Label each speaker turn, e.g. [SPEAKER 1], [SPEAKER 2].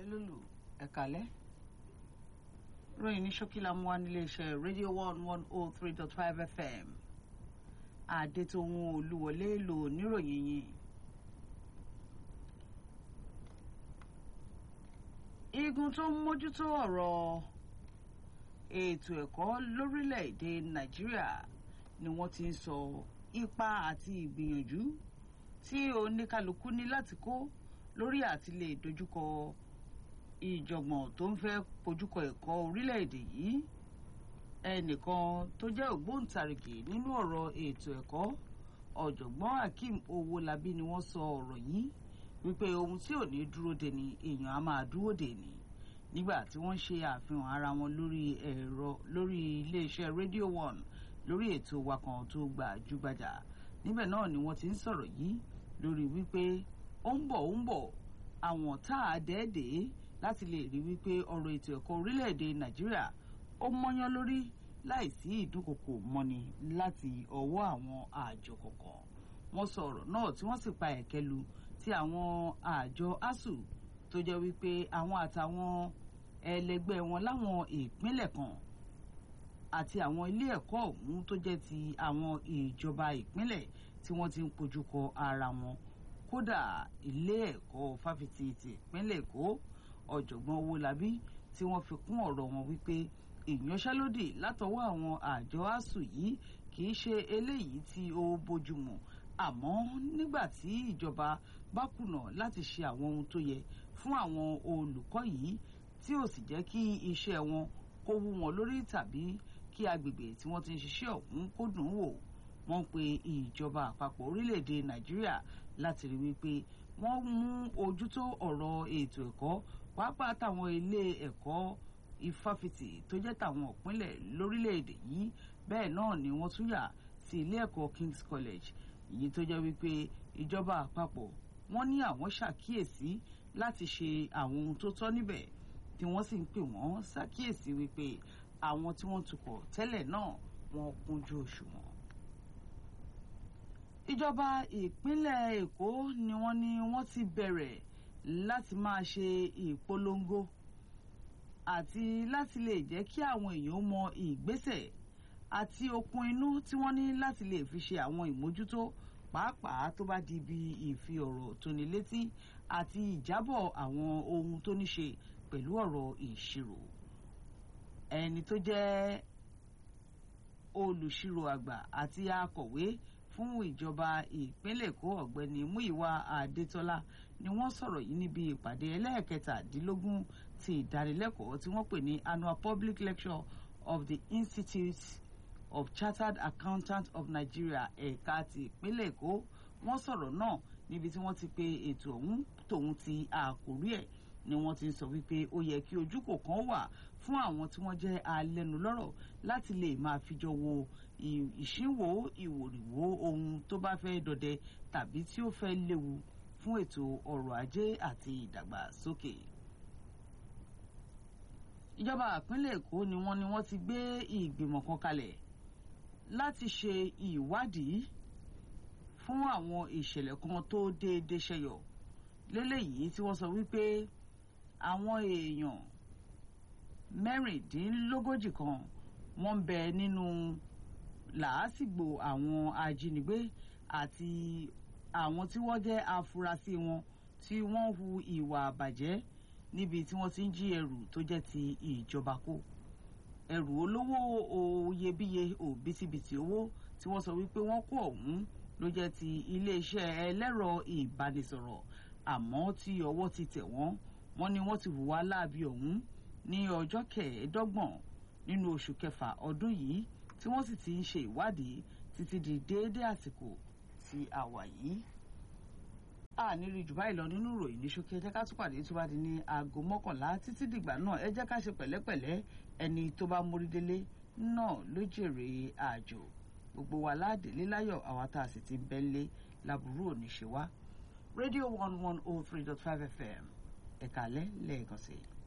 [SPEAKER 1] lólù ẹ̀kálẹ́ ròyìn ní ṣókí la mú wá nílé iṣẹ́ radio one one oh three dot five fm adétòhun olúwọlé lò níròyìn yìí. igun tó ń mójútó ọ̀rọ̀ ètò ẹ̀kọ́ lórílẹ̀‐èdè nàìjíríà ni wọ́n ti ń sọ ipa àti ìgbìyànjú tí oníkálukú ní láti kó lórí àti lè dojúkọ ìjọ̀gbọ̀n tó ń fẹ́ pojúkọ ẹ̀kọ́ orílẹ̀‐èdè yìí ẹnìkan tó jẹ́ ògbóǹtarìgì nínú ọ̀rọ̀ ètò ẹ̀kọ́ ọ̀jọ̀gbọ́n akeem owólabí ni wọ́n sọ ọ̀rọ̀ yìí wípé ohun tí ò ní dúró de ni èèyàn á máa dúró de ni nígbà tí wọ́n ṣe àfihàn ara wọn lórí ẹ̀rọ lórí iléeṣẹ́ radio one lórí ètò wa kan tó gbajúgbajà níbẹ̀ náà ni wọ́n ti ń sọ̀rọ̀ yìí lórí wípé ó ń bọ̀ ó ń bọ̀ àwọn tá a dẹ́ẹ̀dẹ́ láti lè rí wípé ọ̀rọ̀ ètò ẹ̀kọ́ orílẹ̀-èdè nàìjíríà ó mọ́yán lórí láìsí ìdúnkokò mọ́ni láti ọwọ́ àwọn àjọ kọ̀ọ̀kan wọ́n sọ ọ̀rọ̀ náà tí wọ́n sì pa ẹ̀kẹ́ lu ti àwọn àjọ asuu tó jẹ́ wípé àwọn àtàwọn ẹlẹgbẹ́ wọn láwọn ìpínlẹ̀ kan àti àwọn ilé ẹ̀kọ́ ọ̀hún tó jẹ́ ti àwọn ìjọba ìpínlẹ̀ tí wọ́n ti ń pojúkọ ara wọn kódà ilé ẹ̀kọ́ fáfitì ti ìpínlẹ̀ èkó ọ̀jọ̀gbọ́n owólabí tí wọ́n fi kún ọ̀rọ̀ wọn wípé ìyanṣẹ́lódì látọwọ́ àwọn àjọ asuu yìí kì í ṣe eléyìí tí ó bójúmu àmọ́ nígbà tí ìjọba bá kùnà láti ṣe àwọn ohun tó yẹ fún àwọn olùkọ́ yìí tí ò sì jẹ́ kí iṣẹ́ wọn kó wú wọn lórí tàbí kí agbègbè tí wọ́n ti ń ṣiṣẹ́ ọ̀hún kó dùn ún wò wọ́n pe ìjọba àpapọ̀ orílẹ̀-èdè nàìjíríà láti rí wípé wọ́n mú ojútó ọ̀rọ̀ ètò ẹ̀kọ́ pàápàá táwọn ilé ẹ̀kọ́ ìfáfitì tó jẹ́ tàwọn ìpínlẹ̀ lórílẹ̀-èdè yìí bẹ́ẹ̀ náà ni wọ́n tún yà sí ilé ẹ̀kọ́ king's college èyí tó jẹ́ wípé ìjọba àpapọ̀ wọ́n ní àwọn ṣàkíyèsí láti ṣe àwọn ohun tó tọ́ níbẹ̀ tí wọ́n sì ń pè wọ́n ṣàkíyèsí wípé àwọn tí wọ́n tukọ̀ tẹ́lẹ̀ náà wọ́n kúnjú òṣùwọ̀n. ìjọba ìpínlẹ̀ èkó ni wọ́n ní wọ́n ti bẹ̀rẹ̀ láti máa ṣe ìpolongo àti láti lè jẹ́ kí àwọn èèyàn mọ ìgbésẹ̀ àti okun inú tí wọ́n ní láti lè fi ṣe àwọn ìmójútó pàápàá tó bá di ibi ìfi ọ̀rọ̀ tóni létí àti ìjábọ̀ àwọn ohun tó ní ṣe pẹ̀lú ọ̀rọ̀ ìṣirò ẹni tó jẹ́ olùṣirò àgbà àti akọ̀wé fún ìjọba ìpínlẹ̀ èkó ọ̀gbẹ́ni múìwá adétọ́lá ni wọ́n sọ̀rọ̀ yìí níbi ìpàdé ẹlẹ́ẹ̀kẹtàdínlógún ti ìdánilẹ́kọ̀ọ́ tí wọ́n pè ní annual public lecture of the institute of chartered accountants of nigeria ẹ̀ka ti ìpínlẹ̀ èkó wọ́n sọ̀rọ̀ náà níbi tí wọ́n ti pe ètò ọ̀hún tòun ti àkórí ẹ̀ ni wọ́n ti ń sọ wípé ó yẹ kí ojúkò kan wà fún àwọn tí wọ́n jẹ́ alẹ́nulọ́rọ̀ láti lè máa fijọ́ wo ìṣínwó ìwòrìwò ohun tó bá fẹ́ dọdẹ tàbí tí ó fẹ́ léwu fún ètò ọrọ̀ ajé àti ìdàgbàsókè. ìjọba ìpínlẹ̀ èkó ni wọ́n ní wọ́n ti gbé ìgbìmọ̀ kan kalẹ̀ láti ṣe ìwádìí fún àwọn ìṣẹ̀lẹ̀ kan tó déédéé ṣẹyọ lélẹ́yìí tí wọ́n sọ wípé àwọn èèyàn mẹ́rìndínlógójì kan wọ́n ń bẹ nínú làásìgbò àwọn ajínigbé àti àwọn tí wọ́n jẹ́ afurasí wọn tí wọ́n hu ìwà àbàjẹ́ níbi tí wọ́n ti ń jí ẹrù tó jẹ́ ti ìjọba kó ẹrù olówó oyebíye òbítíbitì owó tí wọ́n sọ wípé wọ́n kó ọ̀hún ló jẹ́ ti iléeṣẹ́ ẹlẹ́rọ ìbánisọ̀rọ̀ àmọ́ tí ọwọ́ ti tẹ̀ wọ́n wọ́n ní wọ́n ti hùwà láabi ọ̀hún ní ọjọ́ kẹẹ̀ẹ́dọ́gbọ̀n nínú oṣù kẹfà ọdún yìí tí wọ́n sì ti ń ṣe ìwádìí títí di déédéé àsìkò tí a wà yìí. a ní rí jù báyìí lọ nínú ìròyìn ní ṣókí ẹ jẹ́ ká tún pàdé tó bá di ní aago mọ́kànlá títí dìgbà náà ẹ jẹ́ ká ṣe pẹ̀lẹ́pẹ̀lẹ́ ẹni tó bá mórí délé náà ló jèrè àjò gbogbo wa ládèlé láyọ̀ àwa tá a sì ti bẹ́ńlé láburú òní ṣe wá. radio one one oh three dot five fm ẹ̀ka alẹ́ lẹ́ẹ̀kan sí i.